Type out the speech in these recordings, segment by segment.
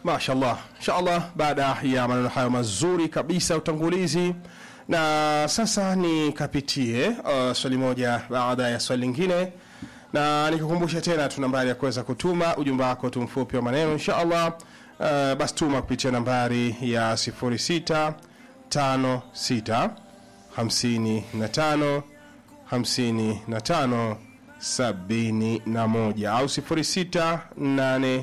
Mashallah, inshallah, baada ya maneno hayo mazuri kabisa ya utangulizi, na sasa nikapitie uh, swali moja baada ya swali lingine, na nikukumbusha tena tu nambari ya kuweza kutuma ujumbe wako tu mfupi wa maneno inshallah. Uh, basi tuma kupitia nambari ya 0656 55 55 71 au 0684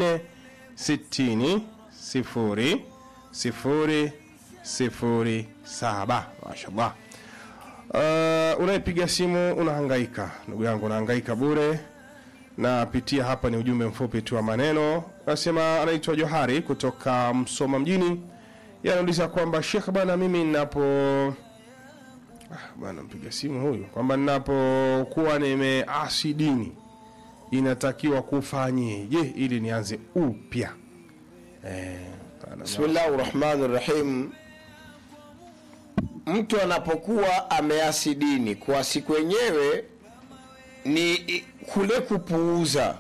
60 sifuri sifuri sifuri saba. Mashallah. Uh, unayepiga simu unahangaika, ndugu yangu, unahangaika bure. Napitia hapa ni ujumbe mfupi tu wa maneno. Nasema anaitwa Johari kutoka Msoma mjini, yanauliza kwamba Sheikh, bana mimi ninapo ah, bana mpiga simu huyu kwamba ninapokuwa nimeasi dini inatakiwa kufanyeje ili nianze upya? Eh, bana, Bismillahi rahmani rahim. Mtu anapokuwa ameasi dini, kuasi kwenyewe ni i- kule kupuuza.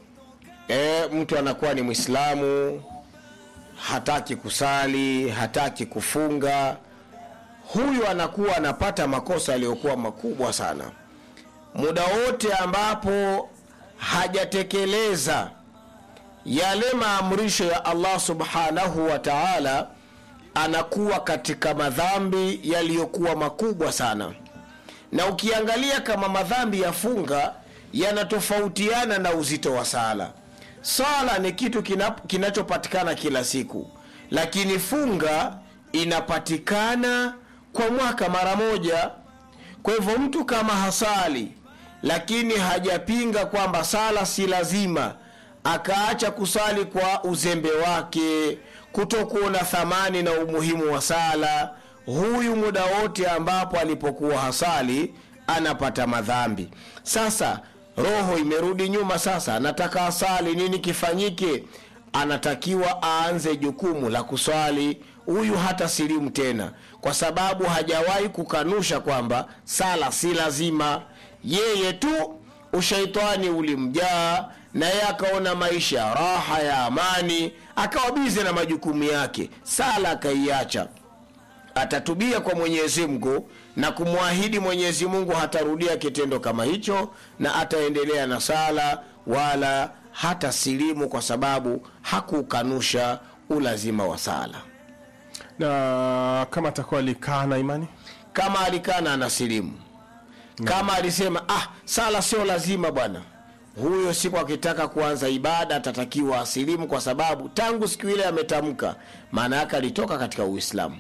E, mtu anakuwa ni Mwislamu, hataki kusali, hataki kufunga, huyu anakuwa anapata makosa yaliyokuwa makubwa sana muda wote ambapo hajatekeleza yale maamrisho ya Allah subhanahu wa ta'ala, anakuwa katika madhambi yaliyokuwa makubwa sana. Na ukiangalia kama madhambi ya funga yanatofautiana na uzito wa sala. Sala ni kitu kina, kinachopatikana kila siku, lakini funga inapatikana kwa mwaka mara moja. Kwa hivyo mtu kama hasali lakini hajapinga kwamba sala si lazima, akaacha kusali kwa uzembe wake, kutokuona thamani na umuhimu wa sala, huyu muda wote ambapo alipokuwa hasali anapata madhambi. Sasa roho imerudi nyuma, sasa anataka asali, nini kifanyike? Anatakiwa aanze jukumu la kuswali. Huyu hata silimu tena, kwa sababu hajawahi kukanusha kwamba sala si lazima. Yeye tu ushaitani ulimjaa na yeye akaona maisha ya raha ya amani, akawa bize na majukumu yake, sala akaiacha atatubia kwa Mwenyezi Mungu na kumwahidi Mwenyezi Mungu hatarudia kitendo kama hicho, na ataendelea na sala wala hata silimu, kwa sababu hakukanusha ulazima wa sala. na kama atakuwa alikaa na imani Kama alikana ana silimu, kama alisema ah, sala sio lazima bwana, huyo siku akitaka kuanza ibada atatakiwa asilimu, kwa sababu tangu siku ile ametamka, maana yake alitoka katika Uislamu.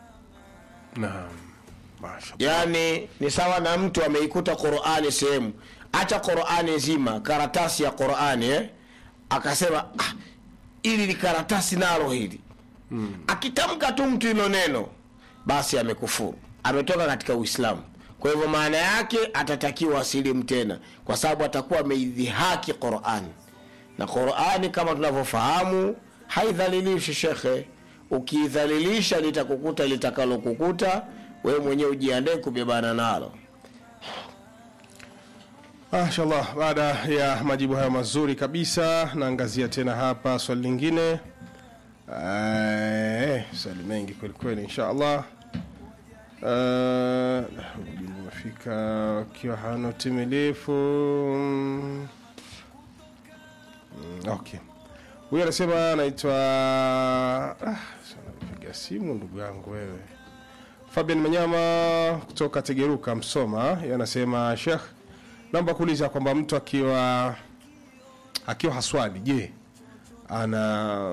naam, mashallah. yaani ni sawa na mtu ameikuta qurani sehemu acha qurani nzima karatasi ya qurani eh? akasema ah, ili ni karatasi nalo hili mm. akitamka tu mtu hilo neno basi amekufuru ametoka katika uislamu kwa hivyo maana yake atatakiwa asilimu tena kwa sababu atakuwa ameidhihaki qurani na qurani kama tunavyofahamu haidhalilishi shekhe ukiidhalilisha litakukuta litakalokukuta wewe mwenyewe ujiandae kubebana nalo Mashallah, baada ya majibu hayo mazuri kabisa, naangazia tena hapa swali lingine. Eh, swali mengi kweli kweli, inshallah. Eh, ujumbe umefika ukiwa hana utimilifu. Mm, Okay, huyu anasema anaitwa ah, sana piga simu ndugu yangu wewe Fabian Manyama kutoka Tegeruka, Msoma, yanasema Sheikh, naomba kuuliza kwamba mtu akiwa akiwa haswali, je, ana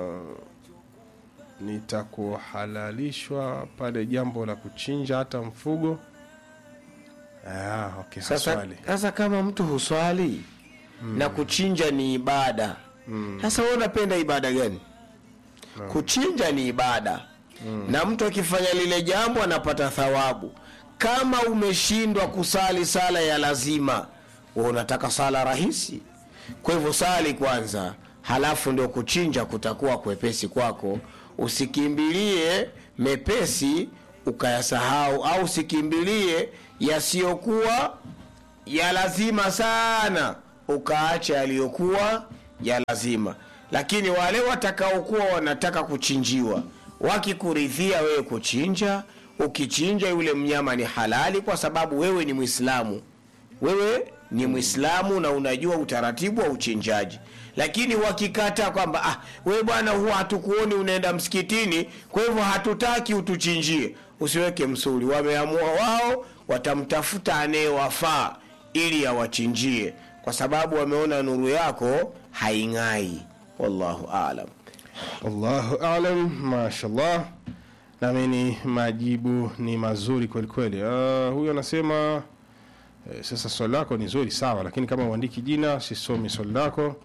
nitakuhalalishwa pale jambo la kuchinja hata mfugo? Ah, okay, sasa, haswali. sasa kama mtu huswali na kuchinja ni ibada sasa wewe unapenda ibada gani kuchinja ni ibada na mtu akifanya lile jambo anapata thawabu kama umeshindwa kusali sala ya lazima wewe unataka sala rahisi kwa hivyo sali kwanza halafu ndio kuchinja kutakuwa kwepesi kwako usikimbilie mepesi ukayasahau au usikimbilie yasiyokuwa ya lazima sana ukaacha yaliyokuwa ya lazima lakini wale watakaokuwa wanataka kuchinjiwa wakikuridhia wewe kuchinja ukichinja yule mnyama ni halali kwa sababu wewe ni mwislamu wewe ni mwislamu na unajua utaratibu wa uchinjaji lakini wakikata kwamba ah, wewe bwana huwa hatukuoni unaenda msikitini kwa hivyo hatutaki utuchinjie usiweke msuli wameamua wao watamtafuta anayewafaa ili awachinjie kwa sababu wameona nuru yako haing'ai wallahu alam Allahu alam, mashallah. Naamini majibu ni mazuri kweli kweli. Uh, huyu anasema eh, sasa swali lako ni zuri sawa, lakini kama uandiki jina sisomi swali lako.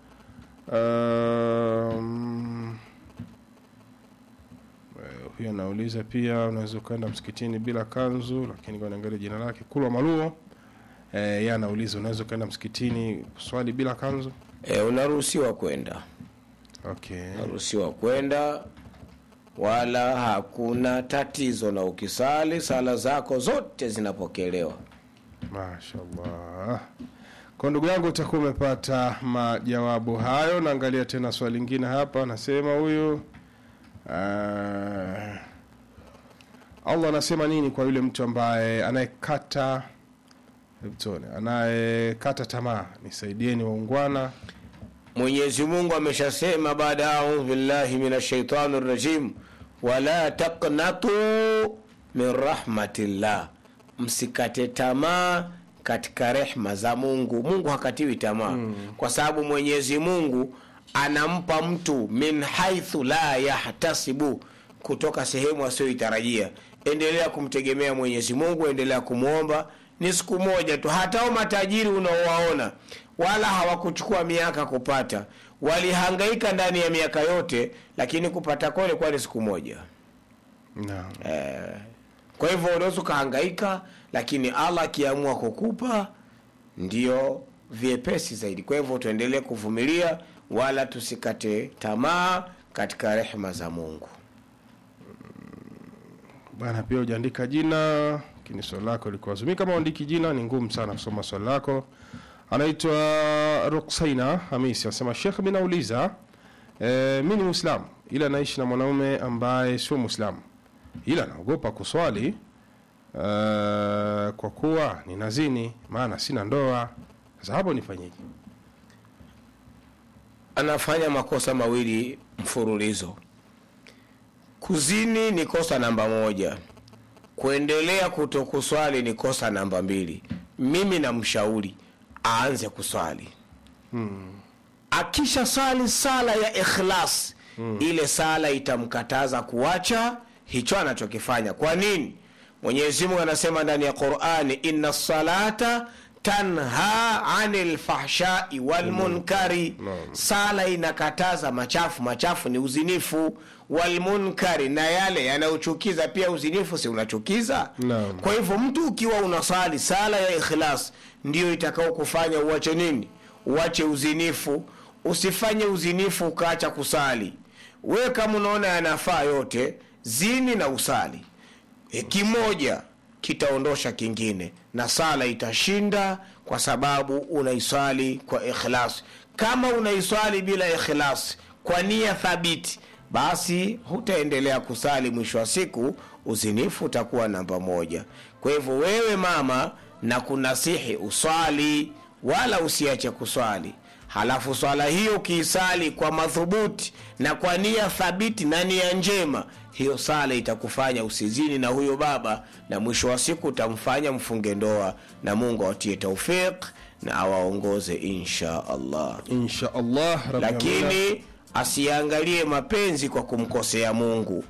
Um, eh, huyu anauliza pia, unaweza ukaenda msikitini bila kanzu, lakini kwa naangalia jina lake Kulwa Maluo. Eh, yeye anauliza unaweza ukaenda msikitini swali bila kanzu? e, unaruhusiwa kwenda Okay. unaruhusiwa kwenda wala hakuna tatizo na ukisali sala zako zote zinapokelewa Mashallah. Kwa ndugu yangu utakuwa umepata majawabu hayo. Naangalia tena swali lingine hapa, anasema huyu uh, Allah anasema nini kwa yule mtu ambaye anayekata hebu tuone, anayekata tamaa? Nisaidieni waungwana. mwenyezi mungu ameshasema baada ya audhu billahi min ashaitani rajim wala taknatu min rahmatillah msikate tamaa katika rehma za mungu mungu hakatiwi tamaa mm. kwa sababu mwenyezi mungu anampa mtu min haithu la yahtasibu kutoka sehemu asiyoitarajia endelea kumtegemea mwenyezi mungu endelea kumwomba ni siku moja tu hatao matajiri unaowaona wala hawakuchukua miaka kupata walihangaika ndani ya miaka yote lakini kupata kwao ilikuwa ni siku moja Naam. eh, kwa hivyo unaweza ukahangaika lakini allah akiamua kukupa ndio vyepesi zaidi kwa hivyo tuendelee kuvumilia wala tusikate tamaa katika rehma za mungu Bwana, pia hujaandika jina, lakini swali lako lilikuwa zuri. Mimi kama uandiki jina ni ngumu sana kusoma swali lako. Anaitwa Ruksaina Hamisi anasema, Sheikh, mimi nauliza e, mimi ni Muislamu ila naishi na mwanaume ambaye sio Muislamu, ila naogopa kuswali e, kwa kuwa ni nazini, maana sina ndoa. Sasa hapo nifanyeje? anafanya makosa mawili mfululizo kuzini ni kosa namba moja kuendelea kutokuswali ni kosa namba mbili mimi namshauri aanze kuswali akisha swali sala ya ikhlas ile sala itamkataza kuacha hicho anachokifanya kwa nini mwenyezi mungu anasema ndani ya qurani inna salata tanha anil fahshai walmunkari sala inakataza machafu machafu ni uzinifu walmunkari na yale yanayochukiza pia uzinifu si unachukiza Naam. kwa hivyo mtu ukiwa unasali sala ya ikhlas ndiyo itakao kufanya uache nini uache uzinifu usifanye uzinifu ukaacha kusali wewe kama unaona yanafaa yote zini na usali e, kimoja kitaondosha kingine na sala itashinda kwa sababu unaiswali kwa ikhlas kama unaiswali bila ikhlas kwa nia thabiti basi hutaendelea kusali mwisho wa siku uzinifu utakuwa namba moja kwa hivyo wewe mama na kunasihi uswali wala usiache kuswali halafu swala hiyo ukiisali kwa madhubuti na kwa nia thabiti na nia njema hiyo sala itakufanya usizini na huyo baba na mwisho wa siku utamfanya mfunge ndoa na mungu awatie taufiq na awaongoze insha allah Insha Allah Rabbi amina. lakini asiangalie mapenzi kwa kumkosea mungu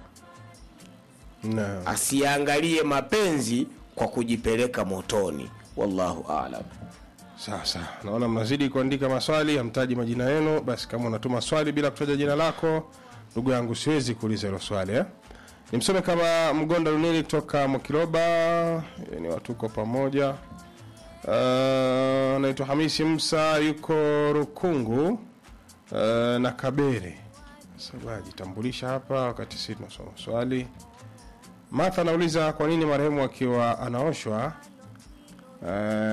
Naam. asiangalie mapenzi kwa kujipeleka motoni wallahu alam Sasa naona mnazidi kuandika maswali, hamtaji majina yenu. Basi kama unatuma swali bila kutaja jina lako, ndugu yangu, siwezi kuuliza hilo swali eh? Nimsome kama Mgonda Lunili toka Mwakiloba, eh, ni watu uko pamoja. Uh, naitwa Hamisi Musa, yuko Rukungu uh, na Kabere. Sasa ajitambulisha hapa wakati sisi tunasoma swali. Martha anauliza kwa nini marehemu akiwa anaoshwa uh,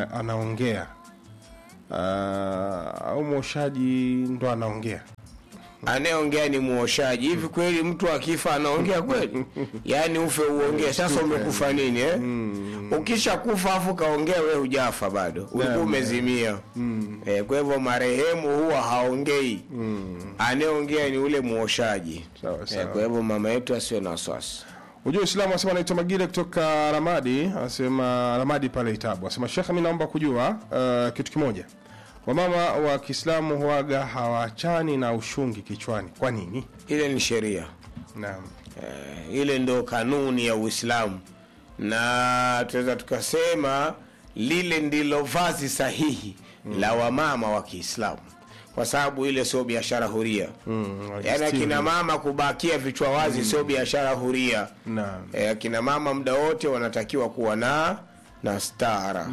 anaongea uh, au mwoshaji ndo anaongea anayeongea ni muoshaji hivi kweli mtu akifa anaongea kweli yaani ufe uongee sasa umekufa nini eh? ukisha kufa afu kaongea we hujafa bado ulikuwa Naam, umezimia eh, kwa hivyo marehemu huwa haongei anayeongea ni ule muoshaji Sawa, eh, sawa. kwa hivyo mama yetu asiwe na wasiwasi Ujue Uislamu anasema anaitwa Magile kutoka Ramadi, anasema Ramadi pale Itabu. Anasema Shekhe, mimi naomba kujua uh, kitu kimoja. Wamama wa Kiislamu huaga hawaachani na ushungi kichwani. Kwa nini? ile ni sheria Naam. Eh, ile ndo kanuni ya Uislamu, na tunaweza tukasema lile ndilo vazi sahihi la wamama wa Kiislamu, kwa sababu ile sio biashara huria. Mm, Yaani wajistiri. akina mama kubakia vichwa wazi sio biashara huria. Naam. Eh, akina mama muda wote wanatakiwa kuwa na na stara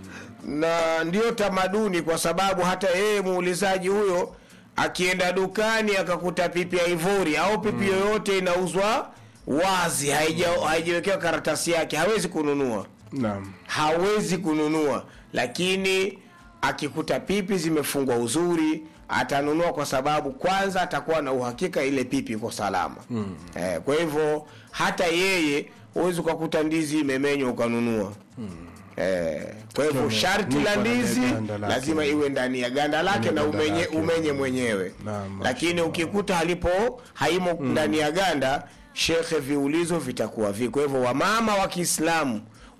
na ndio tamaduni, kwa sababu hata yeye muulizaji huyo akienda dukani akakuta pipi ya ivori au pipi yoyote inauzwa wazi, haija- haijawekewa karatasi yake, hawezi kununua Naam. hawezi kununua, lakini akikuta pipi zimefungwa uzuri atanunua, kwa sababu kwanza atakuwa na uhakika ile pipi iko salama mm. Eh, kwa hivyo hata yeye huwezi ukakuta ndizi imemenywa ukanunua mm. Eh, kwa hivyo Niko sharti na la ndizi ganda lake. lazima iwe ndani ya ganda lake na ganda umenye, lake. umenye mwenyewe Naam, lakini ukikuta halipo haimo ndani ya ganda shekhe viulizo vitakuwa vi kwa hivyo wamama wa kiislamu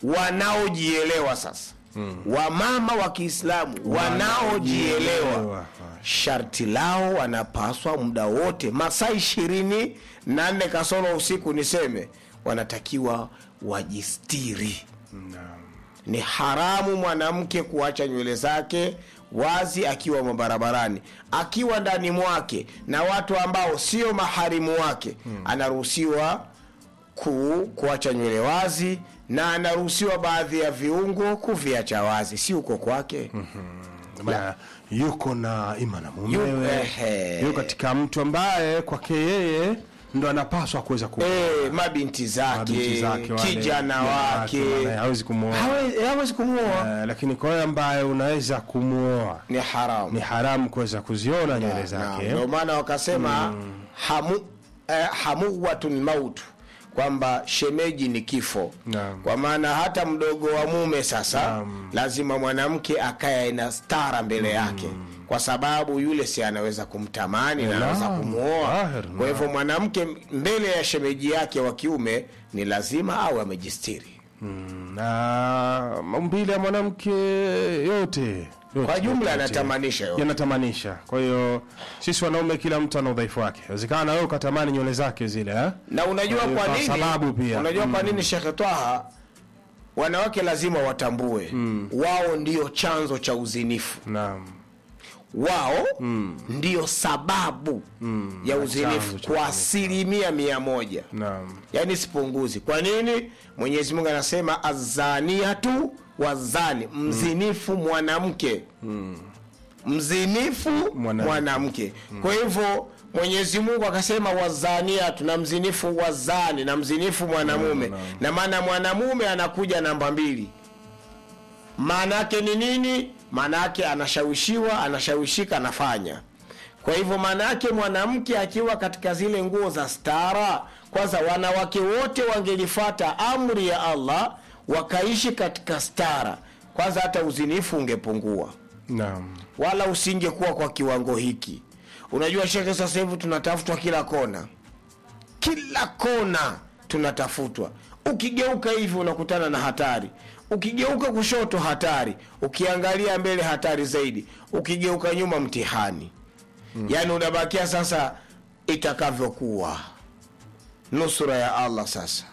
wanaojielewa sasa wamama wa kiislamu wanaojielewa Wanaojielewa. sharti lao wanapaswa muda wote masaa ishirini na nne kasoro usiku niseme wanatakiwa wajistiri Naam. ni haramu mwanamke kuacha nywele zake wazi akiwa mabarabarani akiwa ndani mwake na watu ambao sio maharimu wake anaruhusiwa ku, kuacha nywele wazi na anaruhusiwa baadhi ya viungo kuviacha wazi si uko kwake Maana yuko na ima na Yu- mumewe ehe. yuko katika mtu ambaye kwake yeye ndo anapaswa kuweza ku e, mabinti zake, Mabinti zake wale, kijana kijana wake wake, wale, hawezi kumuoa. Hawe- hawezi kumuoa Eh, lakini kwa yeye ambaye unaweza kumwoa ni haramu ni haramu kuweza kuziona nywele zake ndio maana wakasema hamu eh, hamuwatun mautu kwamba shemeji ni kifo Naam. kwa maana hata mdogo wa mume sasa Naam. lazima mwanamke akaye na stara mbele yake kwa sababu yule si anaweza kumtamani na Naam. anaweza kumwoa Dhahir, kwa hivyo mwanamke mbele ya shemeji yake wa kiume ni lazima awe amejistiri Mm, na maumbile ya mwanamke yote yote, kwa jumla yote, anatamanisha yote. yanatamanisha kwa hiyo sisi wanaume kila mtu ana udhaifu wake wezekana na wewe ukatamani nywele zake zile eh? na unajua Kwa hiyo kwa kwa nini sababu pia. unajua kwa nini shekhe twaha wanawake lazima watambue wao ndio chanzo cha uzinifu naam wao ndio sababu ya chanzo uzinifu cha kwa uzinifu. asilimia mia moja naam yaani sipunguzi kwa nini mwenyezi mungu anasema azaniatu wazani mzinifu mwanamke mzinifu Mwanamke. mwanamke kwa hivyo mwenyezi mungu akasema wazaniatu na mzinifu wazani na mzinifu mwanamume na maana mwanamume anakuja namba mbili maana yake ni nini maana yake anashawishiwa anashawishika anafanya kwa hivyo maana yake mwanamke akiwa katika zile nguo za stara kwanza wanawake wote wangelifata amri ya allah wakaishi katika stara kwanza hata uzinifu ungepungua naam wala usingekuwa kwa kiwango hiki unajua shekhe sasa hivi tunatafutwa kila kona kila kona tunatafutwa ukigeuka hivi unakutana na hatari ukigeuka kushoto hatari ukiangalia mbele hatari zaidi ukigeuka nyuma mtihani mm. yaani unabakia sasa itakavyokuwa nusura ya allah sasa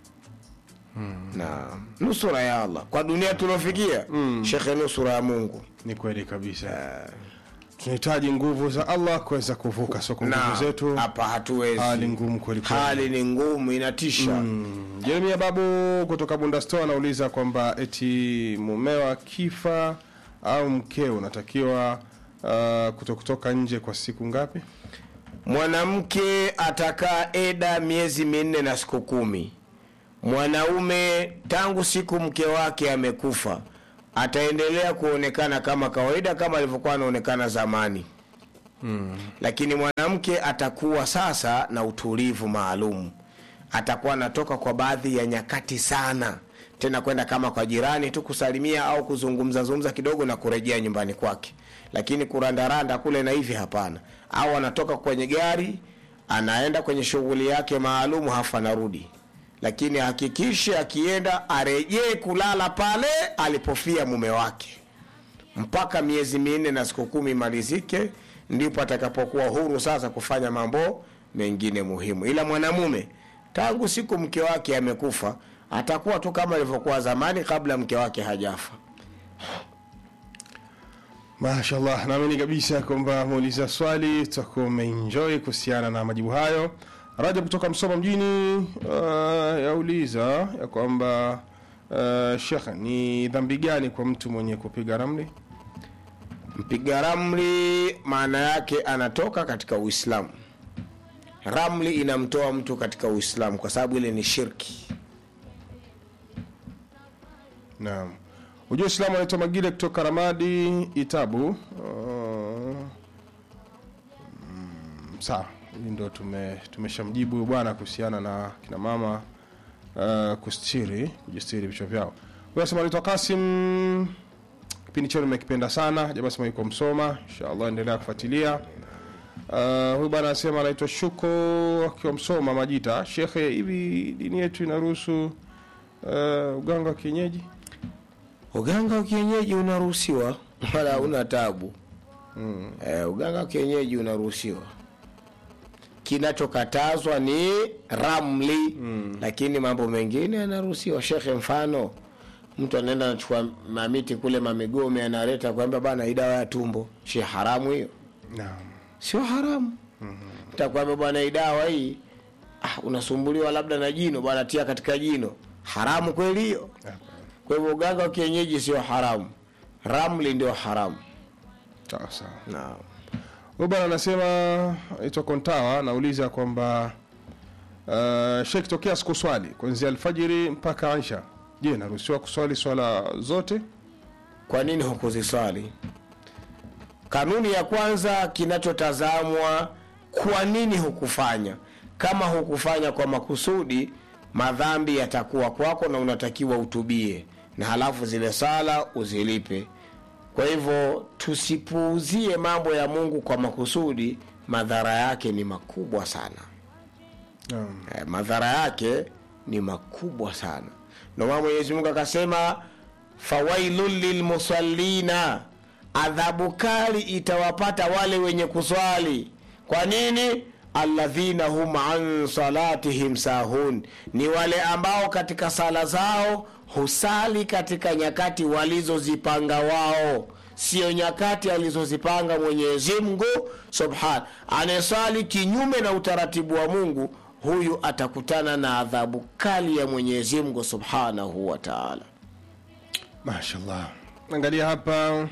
na nusura ya allah kwa dunia tuliofikia mm. shekhe nusura ya mungu ni kweli kabisa tunahitaji nguvu za allah kuweza kuvuka soko nguvu na zetu hapa hatuwezi hali ngumu kweli kweli. hali ni ngumu inatisha jeremia babu kutoka bundasto anauliza kwamba eti mumeo akifa au mkeo unatakiwa uh, kuto kutoka nje kwa siku ngapi mwanamke atakaa eda miezi minne na siku kumi mwanaume tangu siku mke wake amekufa ataendelea kuonekana kama kawaida kama alivyokuwa anaonekana zamani mm. lakini mwanamke atakuwa sasa na utulivu maalum atakuwa anatoka kwa baadhi ya nyakati sana tena kwenda kama kwa jirani tu kusalimia au kuzungumza zungumza kidogo na kurejea nyumbani kwake lakini kurandaranda kule na hivi hapana au anatoka kwenye gari anaenda kwenye shughuli yake maalum hafu anarudi lakini hakikishe akienda arejee kulala pale alipofia mume wake mpaka miezi minne na siku kumi imalizike ndipo atakapokuwa huru sasa kufanya mambo mengine muhimu ila mwanamume tangu siku mke wake amekufa atakuwa tu kama ilivyokuwa zamani kabla mke wake hajafa mashallah naamini kabisa kwamba muuliza swali tutakuwa umeenjoy kuhusiana na majibu hayo raja kutoka msoma mjini uh, yauliza ya kwamba uh, shekh ni dhambi gani kwa mtu mwenye kupiga ramli mpiga ramli maana yake anatoka katika uislamu ramli inamtoa mtu katika uislamu kwa sababu ile ni shirki naam ujua islamu anaitwa magile kutoka ramadi itabu uh, mm, sawa hii ndo tume tumeshamjibu huyu bwana kuhusiana na kina mama uh, kustiri kujistiri vichwa vyao huyu anasema anaitwa kasim kipindi chenu nimekipenda sana jamaa sema yuko msoma inshallah endelea kufuatilia Uh, huyu bwana anasema anaitwa Shuko akiwa Msoma Majita. Shekhe, hivi dini yetu inaruhusu uh, uganga wa kienyeji? uganga wa kienyeji unaruhusiwa wala una tabu mm. eh, uganga wa kienyeji unaruhusiwa kinachokatazwa ni ramli mm. lakini mambo mengine yanaruhusiwa shekhe mfano mtu anaenda anachukua mamiti kule mamigome analeta kwamba bana hii dawa ya tumbo shi haramu hiyo Naam. sio haramu mm-hmm. takwambia bwana hii dawa hii ah, unasumbuliwa labda na jino bwana tia katika jino haramu kweli hiyo kwa hivyo uganga wa kienyeji sio haramu ramli ndio haramu Sawa sawa. naam Huyu bwana anasema anaitwa Kontawa anauliza kwamba uh, Sheikh tokea siku swali kuanzia alfajiri mpaka Aisha. Je, naruhusiwa kuswali swala zote? kwa nini hukuziswali kanuni ya kwanza kinachotazamwa kwa nini hukufanya kama hukufanya kwa makusudi madhambi yatakuwa kwako na unatakiwa utubie na halafu zile sala uzilipe kwa hivyo tusipuuzie mambo ya mungu kwa makusudi madhara yake ni makubwa sana Naam. eh, madhara yake ni makubwa sana ndomana mwenyezi mungu akasema fawailun lilmusallina adhabu kali itawapata wale wenye kuswali kwa nini alladhina hum an salatihim sahun ni wale ambao katika sala zao husali katika nyakati walizozipanga wao sio nyakati alizozipanga mwenyezi mungu subhan anayesali kinyume na utaratibu wa mungu huyu atakutana na adhabu kali ya mwenyezi mungu subhanahu wa taala Mashallah. Angalia hapa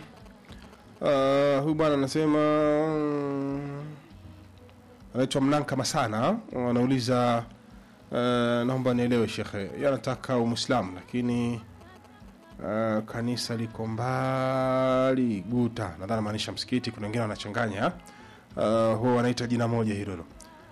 uh, huyu bwana anasema mm, anaitwa Mnanka Masana anauliza uh, naomba nielewe shekhe, yeye anataka Uislamu lakini uh, kanisa liko mbali Guta, nadhani maanisha msikiti. Kuna wengine wanachanganya uh, huwa wanaita jina moja hilo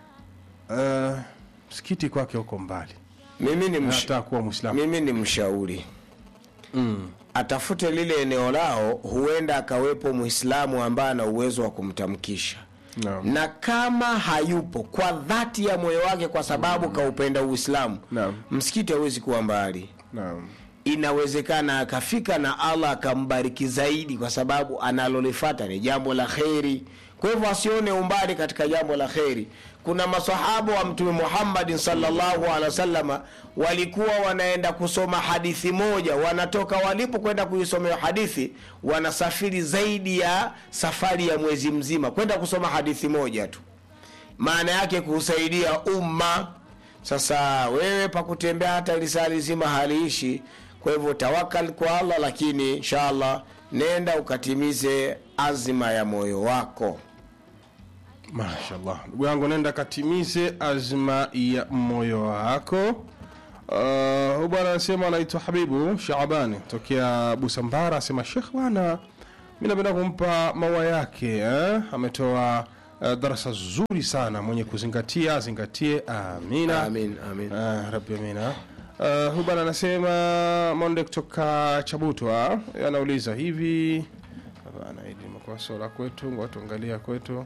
uh, msikiti kwake huko mbali, mimi ni, msh- anataka kuwa Muislamu mimi ni mshauri mm. atafute lile eneo lao huenda akawepo mwislamu ambaye ana uwezo wa kumtamkisha Naam. na kama hayupo kwa dhati ya moyo wake kwa sababu kaupenda uislamu Naam. msikiti hawezi kuwa mbali Naam. inawezekana akafika na allah akambariki zaidi kwa sababu analolifata ni jambo la kheri kwa hivyo asione umbali katika jambo la kheri kuna masahaba wa mtume muhammadin salllahu alehi wasalama walikuwa wanaenda kusoma hadithi moja wanatoka walipo kwenda kuisomea hadithi wanasafiri zaidi ya safari ya mwezi mzima kwenda kusoma hadithi moja tu maana yake kusaidia umma sasa wewe pakutembea hata lisali zima haliishi kwa hivyo tawakal kwa allah lakini inshallah nenda ukatimize azma ya moyo wako mashallah ndugu yangu nenda katimize azma ya moyo wako uh, huyu bwana anasema anaitwa habibu shaabani tokea busambara asema shekh bwana mi napenda kumpa maua yake eh? ametoa uh, darasa zuri sana mwenye kuzingatia azingatie amina amin amin Ah, rabbi amina uh, huyu bana anasema monde kutoka chabutwa anauliza hivi hapana hili limekuwa sola kwetu ngoja tuangalia kwetu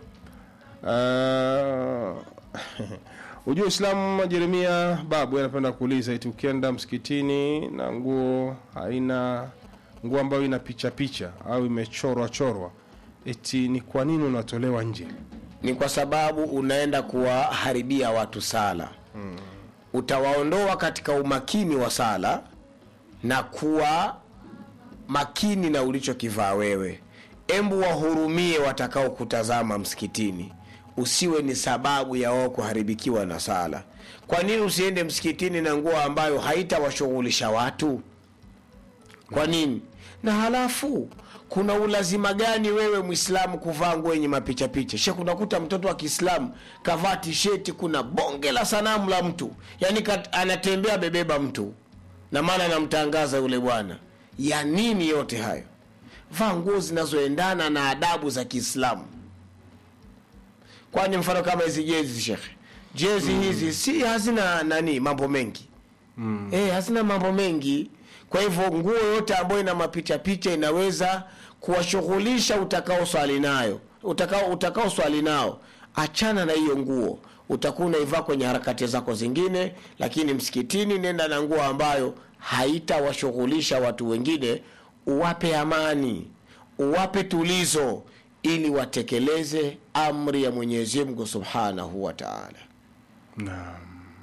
uh, ujua islamu jeremia babu anapenda kuuliza iti ukienda msikitini na nguo haina nguo ambayo ina picha picha au imechorwa chorwa eti ni kwa nini unatolewa nje ni kwa sababu unaenda kuwaharibia watu sala utawaondoa katika umakini wa sala na kuwa makini na ulichokivaa wewe embu wahurumie watakao kutazama msikitini usiwe ni sababu ya wao kuharibikiwa na sala kwa nini usiende msikitini na nguo ambayo haitawashughulisha watu kwa nini na halafu kuna ulazima gani wewe mwislamu kuvaa nguo yenye mapichapicha she kunakuta mtoto wa kiislamu kavaa tisheti kuna bonge la sanamu la mtu yaani kat- anatembea bebeba mtu na maana anamtangaza yule bwana ya nini yote hayo vaa nguo zinazoendana na adabu za kiislamu kwani mfano kama hizi jezi shekhe jezi hizi si hazina nani mambo mengi mm. e, hazina mambo mengi kwa hivyo nguo yote ambayo ina mapicha picha inaweza kuwashughulisha utakao swali nayo utakao utakao swali nao achana na hiyo nguo utakuwa unaivaa kwenye harakati zako zingine lakini msikitini nenda na nguo ambayo haitawashughulisha watu wengine uwape amani uwape tulizo ili watekeleze amri ya mwenyezi mungu subhanahu wa taala Naam.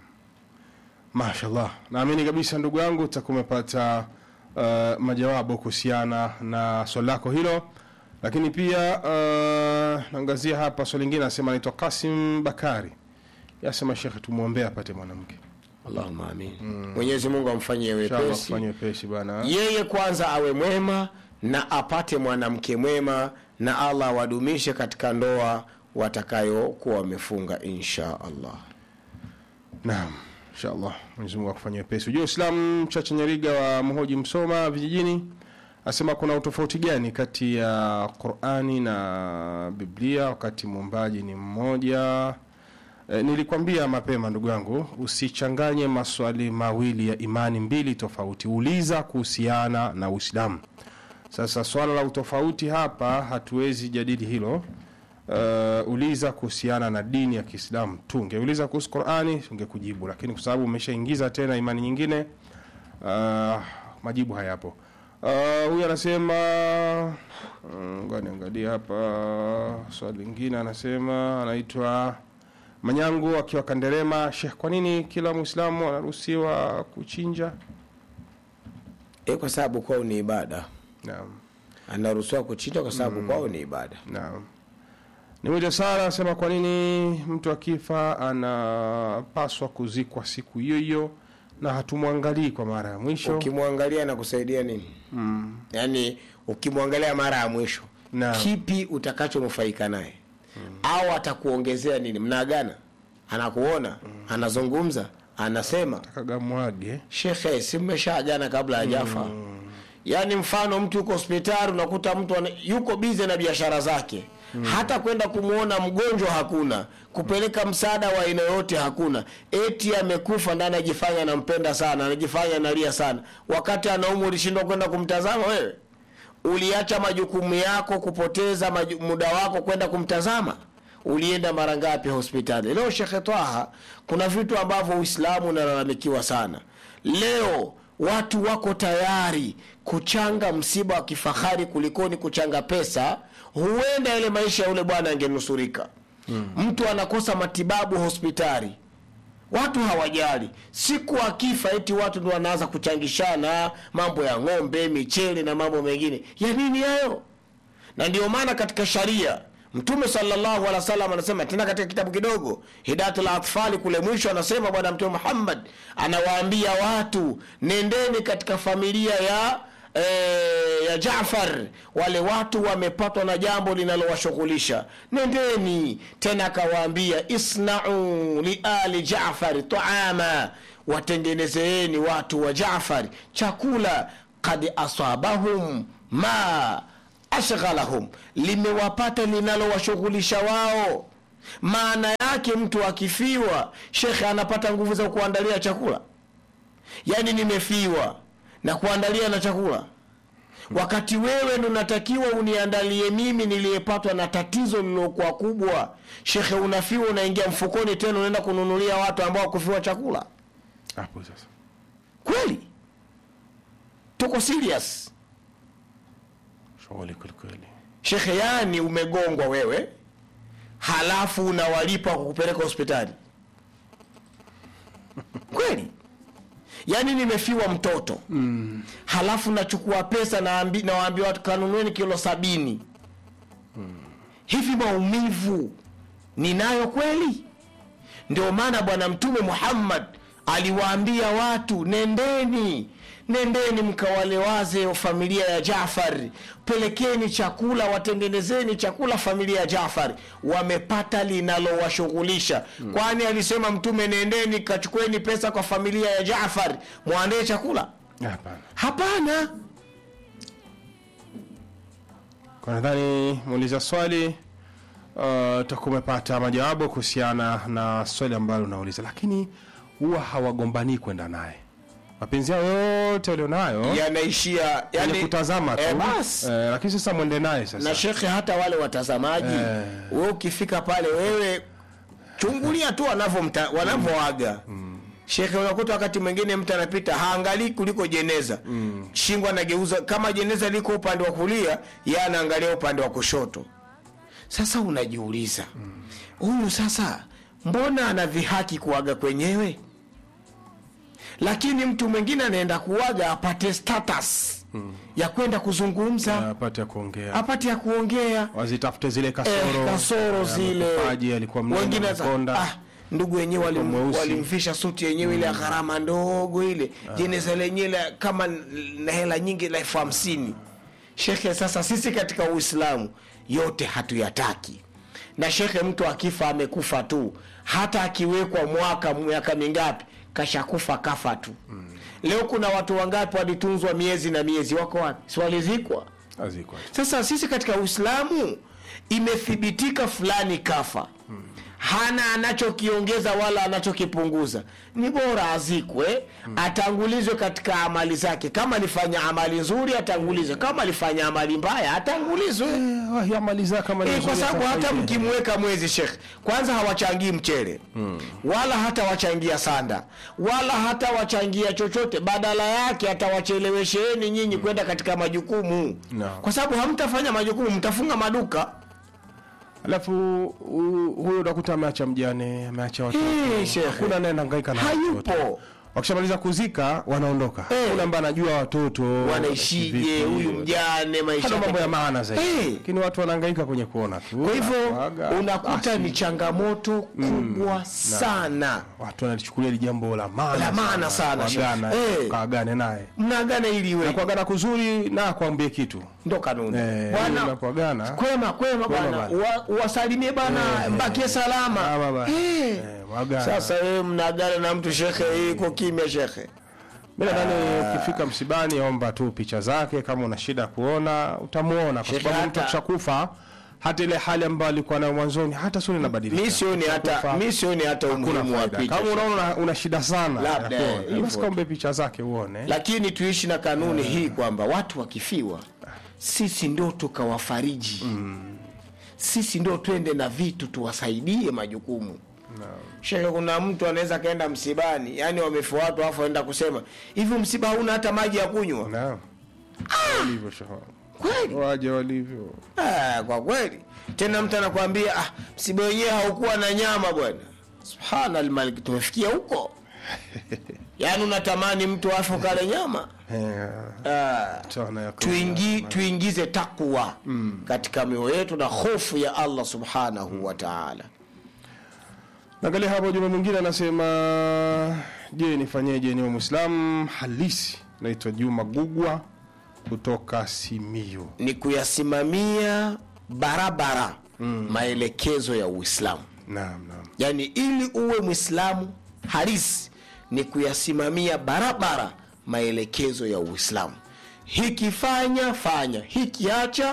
Mashallah. Naamini kabisa ndugu yangu utakuwa umepata uh, majawabu kuhusiana na swali lako hilo. Lakini pia uh, naangazia hapa swali lingine anasema anaitwa Kasim Bakari. Yasema Sheikh tumwombee apate mwanamke. allahuma amin mwenyezi mungu amfanyie Inshallah wepesi kufanya wepesi bwana. yeye kwanza awe mwema na apate mwanamke mwema na allah awadumishe katika ndoa watakayokuwa wamefunga insha allah Naam. Inshallah Mwenyezi Mungu akufanyie wepesi. Ujue Uislamu Chacha Nyariga wa Mhoji Msoma vijijini asema kuna utofauti gani kati ya Qur'ani na Biblia wakati muumbaji ni mmoja? E, nilikwambia mapema ndugu yangu usichanganye maswali mawili ya imani mbili tofauti. Uliza kuhusiana na Uislamu. Sasa swala la utofauti hapa hatuwezi jadili hilo. Uh, uliza kuhusiana na dini ya Kiislamu tu. Ungeuliza kuhusu Qur'ani ungekujibu, lakini kwa sababu umeshaingiza tena imani nyingine uh, majibu hayapo. Uh, huyu anasema mm, ngoja niangalie hapa swali lingine, anasema anaitwa Manyangu akiwa Kanderema. Sheikh, kwa nini kila Muislamu anaruhusiwa kuchinja? e, kwa sababu kwao ni ibada Naam. anaruhusiwa kuchinja kwa sababu kwao ni ibada Naam. Ni mwito Sara anasema kwa nini mtu akifa anapaswa kuzikwa siku hiyo hiyo na hatumwangalii kwa mara ya mwisho? ukimwangalia na kusaidia nini mm. yaani ukimwangalia mara ya mwisho Naam. kipi utakachonufaika naye mm. au atakuongezea nini mnaagana anakuona mm. anazungumza anasema Kagamwage. shekhe si mmeshaagana kabla hajafa mm. yaani mfano mtu yuko hospitali unakuta mtu ana, yuko bize na biashara zake mm. hata kwenda kumwona mgonjwa hakuna kupeleka msaada wa aina yoyote hakuna eti amekufa na anajifanya anampenda sana anajifanya analia sana wakati anaumwa ulishindwa kwenda kumtazama wewe uliacha majukumu yako kupoteza maju, muda wako kwenda kumtazama ulienda mara ngapi hospitali leo shekhe twaha kuna vitu ambavyo uislamu unalalamikiwa sana leo watu wako tayari kuchanga msiba wa kifahari kulikoni kuchanga pesa huenda ile maisha ya yule bwana angenusurika hmm. mtu anakosa matibabu hospitali watu hawajali siku akifa eti watu ndo wanaanza kuchangishana mambo ya ng'ombe michele na mambo mengine ya nini hayo na ndio maana katika sharia mtume sallallahu alaihi wasallam anasema tena katika kitabu kidogo hidayatul atfali kule mwisho anasema bwana mtume muhammad anawaambia watu nendeni katika familia ya e, ya jafar wale watu wamepatwa na jambo linalowashughulisha nendeni tena akawaambia isnau liali jafari taama watengenezeeni watu wa jafari chakula kad asabahum ma ashghalahum limewapata linalowashughulisha wao maana yake mtu akifiwa shekhe anapata nguvu za kuandalia chakula yaani nimefiwa na kuandalia na chakula wakati wewe ndo unatakiwa uniandalie mimi niliyepatwa na tatizo lililokuwa kubwa shekhe unafiwa unaingia mfukoni tena unaenda kununulia watu ambao wakufiwa chakula hapo sasa kweli tuko serious shughuli kwelikweli shekhe yani umegongwa wewe halafu unawalipa kwa kupeleka hospitali kweli yaani nimefiwa mtoto mm. halafu nachukua pesa naambi- nawaambia watu kanunueni kilo sabini mm. hivi maumivu ninayo kweli ndio maana bwana mtume muhammad aliwaambia watu nendeni nendeni mkawalewaze familia ya jafari pelekeni chakula watengenezeni chakula familia ya jafari wamepata linalowashughulisha mm. kwani alisema mtume nendeni kachukueni pesa kwa familia ya jafari mwandee chakula hapana hapana kwa nadhani muuliza swali uh, utakuwa umepata majawabu kuhusiana na swali ambalo unauliza lakini huwa hawagombanii kwenda naye mapenzi yao yote walionayo yanaishia yani, yani, kutazama tu eh, basi eh, lakini sasa mwende naye sasa na shekhe hata wale watazamaji Eh. we ukifika pale wewe chungulia tu wanavyomta- wanavyoaga shekhe unakuta wakati mwingine mtu anapita haangalii kuliko jeneza mm. shingo anageuza kama jeneza liko upande wa kulia ye anaangalia upande wa kushoto sasa unajiuliza huyu sasa mbona ana dhihaki kuaga kwenyewe lakini mtu mwingine anaenda kuaga apate status ya kwenda kuzungumza apate ya kuongea apate ya kuongea wazitafute zile kasoro eh, kasoro eh, zile mapaji alikuwa mnene, wengine sasa, amekonda. ah, ndugu wenyewe walim, mweusi. walimfisha suti yenyewe ile ya gharama ndogo ile jeneza lenyewe la- kama na hela nyingi la elfu hamsini shekhe sasa sisi katika uislamu yote hatuyataki na shekhe mtu akifa amekufa tu hata akiwekwa mwaka miaka mingapi kashakufa kafa tu leo kuna watu wangapi walitunzwa miezi na miezi wako wapi si walizikwa Azikwa. sasa sisi katika uislamu imethibitika fulani kafa hana anachokiongeza wala anachokipunguza ni bora azikwe atangulizwe katika amali zake kama alifanya amali nzuri atangulizwe kama alifanya amali mbaya atangulizwe Eh, wahi amali zake kama ni Eh, kwa nzuri sababu hata atafaidi. mkimweka mwezi shekh kwanza hawachangii mchele wala hata wachangia sanda wala hata wachangia chochote badala yake atawachelewesheni nyinyi kwenda katika majukumu No. kwa sababu hamtafanya majukumu mtafunga maduka alafu hu- huyo utakuta ameacha mjane ameacha watoto Eh, shekhe. hakuna anayehangaika na Hayupo. watoto. wakishamaliza kuzika wanaondoka Eh. yule ambaye anajua watoto wanaishije vipi. huyu mjane maisha hana mambo ya yake. maana zaidi Eh. lakini watu wanahangaika kwenye kuona tu kwa hivyo Kuaga, unakuta basi. ni changamoto kubwa sana watu wanalichukulia hili jambo la maana La maana sana, kuagana shekhe. Eh. kaagane naye mnaagana ili na iwe kuagana kuzuri na akwambie kitu ndo kanuni Eh, bwana unapoagana kwema kwema bwana bwana. Wa- uwasalimie bwana mbakie salama Ah, baba. Eh. Eh, mwagana. sasa wewe mnaagana na mtu shekhe iko kimya shekhe mi nadhani ukifika msibani omba tu picha zake kama una shida kuona utamuona kwa Shekhe, sababu mtu hata- akishakufa hata ile hali ambayo alikuwa nayo mwanzoni hata sura inabadilika mi sioni hata Kufa, mi sioni hata hakuna umuhimu wa faida. picha kama unaona una, una shida sana Labda, ya kuona, hivyo basi tu. kaombe picha zake uone lakini tuishi na kanuni hii kwamba watu wakifiwa sisi ndo tukawafariji sisi ndo twende na vitu tuwasaidie majukumu shekhe kuna mtu anaweza akaenda msibani yani wamefiwa watu afu aenda kusema hivi msiba hauna hata maji ya kunywa Naam. walivyo shahara kweli waje walivyo Ah, kwa kweli tena mtu anakwambia ah, msiba wenyewe haukuwa na nyama bwana subhana almalik tumefikia huko yaani unatamani mtu afu kale nyama Eh, ah, tuna ya tuingi, tuingize takwa katika mioyo yetu na hofu ya allah subhanahu wa taala Naangalia hapo juma mwingine anasema, je, nifanyeje niwe Muislamu halisi? Naitwa Juma Gugwa kutoka Simiyu. ni kuyasimamia barabara maelekezo ya uislamu Naam, naam. yaani ili uwe mwislamu halisi ni kuyasimamia barabara maelekezo ya uislamu hiki fanya fanya hiki acha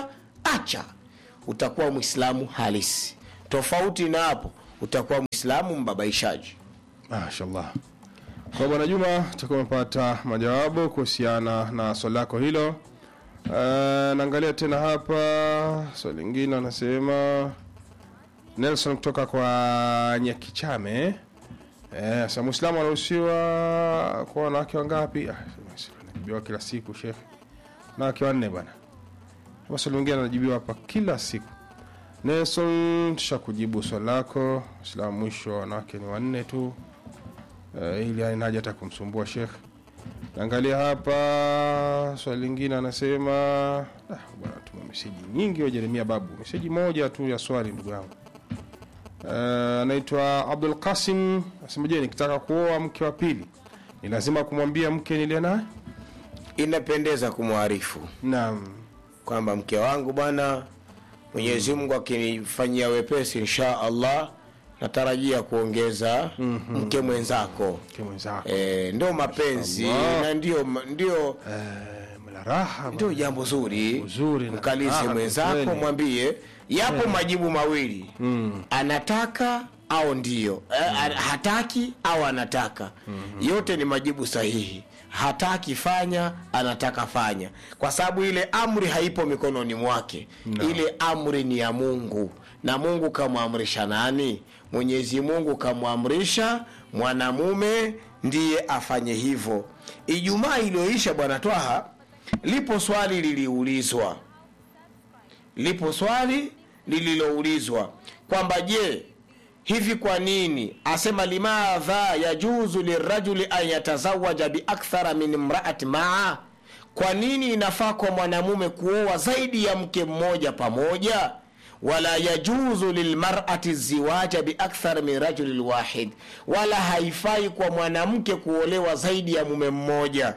acha utakuwa mwislamu halisi tofauti na hapo utakuwa mwislamu mbabaishaji mashallah kwa bwana juma tutakuwa umepata majawabu kuhusiana na swali lako hilo uh, naangalia tena hapa swali lingine anasema nelson kutoka kwa nyakichame eh, sa mwislamu anaruhusiwa kwa wanawake wangapi ah, najibiwa kila siku shekhe wanawake wanne bwana maswali mengine anajibiwa hapa kila siku nelson tusha kujibu swali lako islamu mwisho wanawake ni wanne tu uh, ili ainaja hata kumsumbua shekh naangalia hapa swali lingine anasema ah, bwana tuma meseji nyingi wa jeremia babu meseji moja tu ya swali ndugu yangu uh, anaitwa abdul qasim anasema je nikitaka kuoa mke wa pili ni lazima kumwambia mke nilie naye inapendeza kumwarifu naam kwamba mke wangu bwana mwenyezi mungu akinifanyia wepesi insha allah natarajia kuongeza mm-hmm. mke mwenzako mke mwenzako e, ndio mapenzi Allah. na ndio ndio Eh, mla raha ndio bwana. jambo zuri Uzuri na mkalize raha mwenzako kweli. mwambie yapo majibu mawili mm. anataka au ndio mm. hataki au anataka mm-hmm. yote ni majibu sahihi hataki fanya anataka fanya kwa sababu ile amri haipo mikononi mwake no. ile amri ni ya mungu na mungu kamwamrisha nani mwenyezi mungu kamwamrisha mwanamume ndiye afanye hivyo ijumaa iliyoisha bwana twaha lipo swali liliulizwa lipo swali lililoulizwa kwamba je hivi kwa nini asema limadha yajuzu lirajuli an yatazawaja biakthara min imraati maa kwa nini inafaa kwa mwanamume kuoa zaidi ya mke mmoja pamoja wala yajuzu lilmarati ziwaja biakthar min rajuli lwahid wala haifai kwa mwanamke kuolewa zaidi ya mume mmoja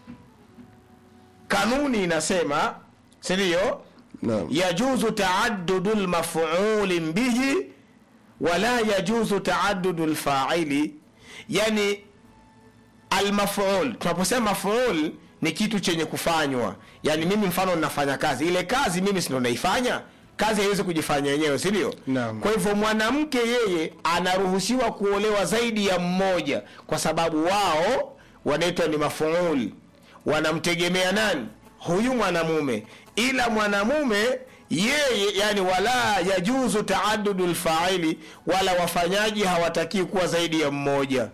kanuni inasema sindio Naam. yajuzu taaddudu lmafuli bihi wala yajuzu taaddudu lfaili yani almaful tunaposema maful ni kitu chenye kufanywa yani mimi mfano ninafanya kazi ile kazi mimi sindo naifanya kazi haiwezi kujifanya yenyewe sindio Naam. kwa hivyo mwanamke yeye anaruhusiwa kuolewa zaidi ya mmoja kwa sababu wao wanaitwa ni mafuul wanamtegemea nani huyu mwanamume ila mwanamume yeye yani wala yajuzu taadudu lfaili wala wafanyaji hawatakii kuwa zaidi ya mmoja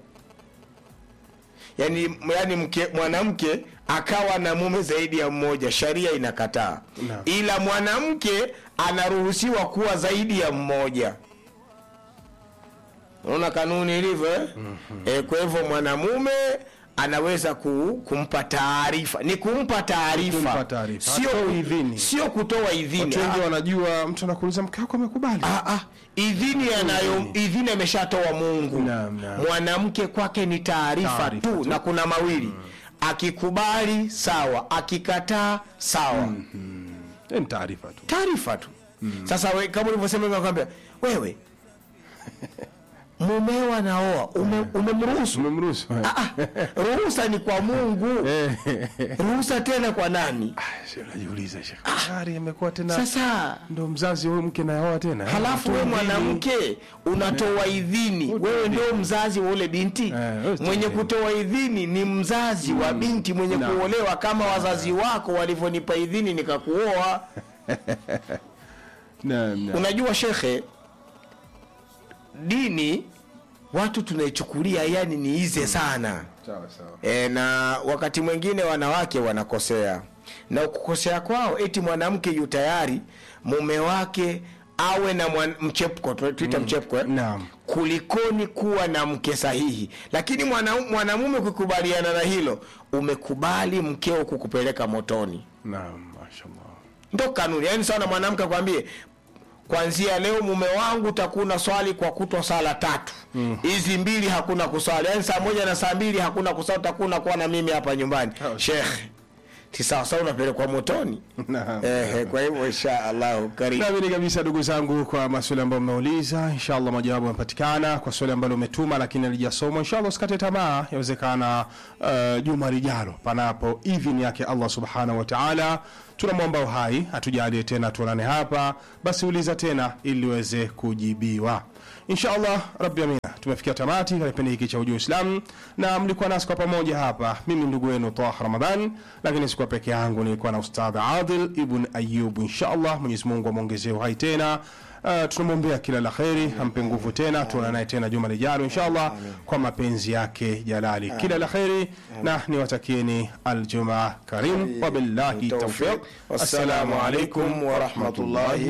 yani, yani mke, mwanamke akawa na mume zaidi ya mmoja sharia inakataa Naam. ila mwanamke anaruhusiwa kuwa zaidi ya mmoja unaona kanuni ilivyo eh? mm-hmm. e, kwa hivyo mwanamume anaweza ku, kumpa taarifa ni kumpa taarifa Kumpa taarifa. sio Hatoi idhini. sio kutoa idhini watu wengi Ah, wanajua mtu anakuuliza mke wako amekubali Ah, ah, idhini anayo idhini ameshatoa mungu Naam, naam. mwanamke kwake ni taarifa Taarifa tu, tu. na kuna mawili akikubali sawa akikataa sawa Eh, ni taarifa tu taarifa tu sasa we, kama ulivyosema nakwambia wewe mumeo anaoa ume- umemruhusu umemruhusu Ah, ah, ruhusa ni kwa mungu ruhusa tena kwa nani Sio, najiuliza shekhe tayari amekuwa tena sasa ndo mzazi huyu mke naoa tena eh? halafu we Mtoa idhini. mwanamke unatoa idhini Utoa wewe idhini. ndio mzazi wa ule binti Eh, wewe utoa mwenye idhini. kutoa idhini ni mzazi wa binti mwenye Naam. kuolewa kama wazazi wako walivyonipa idhini nikakuoa Naam, naam. unajua shekhe dini watu tunaichukulia yani ni ize sana sawa sawa e, na wakati mwingine wanawake wanakosea na kukosea kwao eti mwanamke yu tayari mume wake awe na mwan, mchepko tu- tuita mchepko eh? Naam. kulikoni kuwa na mke sahihi lakini mwana- mwanamume kukubaliana na hilo umekubali mkeo kukupeleka motoni naam mashallah ndo kanuni yaani sawa na mwanamke akwambie kwanzia leo mume wangu utakuna swali kwa kutwa sala tatu hizi mbili hakuna kuswali yaani saa moja na saa mbili hakuna kuswali utakuna kuwa na mimi hapa nyumbani Oh. shekhe si sawasawa unapelekwa motoni Naam. Ehe, kwa hivyo insha allahu karibu Naamini kabisa ndugu zangu, kwa maswali ambayo mmeuliza, inshallah majawabu yamepatikana. Kwa swali ambalo umetuma lakini alijasomwa, inshallah usikate tamaa, yawezekana uh, juma lijalo, panapo idhini yake Allah subhanahu wa ta'ala. Tunamwomba uhai atujalie tena tuonane hapa, basi uliza tena ili uweze kujibiwa inshallah. Rabbi amina, tumefikia tamati katika kipindi hiki cha Ujue Uislamu na mlikuwa nasi kwa pamoja hapa, mimi ndugu wenu Taha Ramadhan, lakini sikuwa peke yangu, nilikuwa na Ustadh Adil Ibn Ayub. Inshallah Mwenyezi Mungu amwongezee uhai tena. Uh, tunamwombea kila la kheri, ampe nguvu tena, tuonane naye tena juma lijalo inshallah, kwa mapenzi yake jalali. Kila la kheri na niwatakieni aljumaa karim, wabillahi tawfiq. Assalamu alaikum warahmatullahi